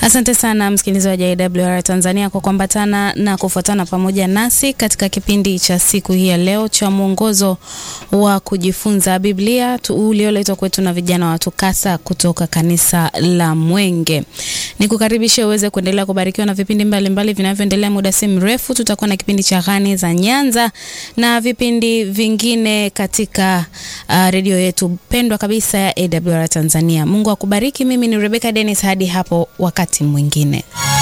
Asante sana msikilizaji wa AWR Tanzania kwa kuambatana na kufuatana pamoja nasi katika kipindi cha siku hii ya leo cha mwongozo wa kujifunza Biblia ulioletwa kwetu na vijana wa TUCASA kutoka kanisa la Mwenge. Nikukaribishe uweze kuendelea kubarikiwa na vipindi mbalimbali vinavyoendelea. Muda si mrefu tutakuwa na kipindi cha Ghani za Nyanza na vipindi vingine katika uh, redio yetu pendwa kabisa ya AWR Tanzania. Mungu akubariki. Mimi ni Rebecca Dennis, hadi hapo wakati mwingine.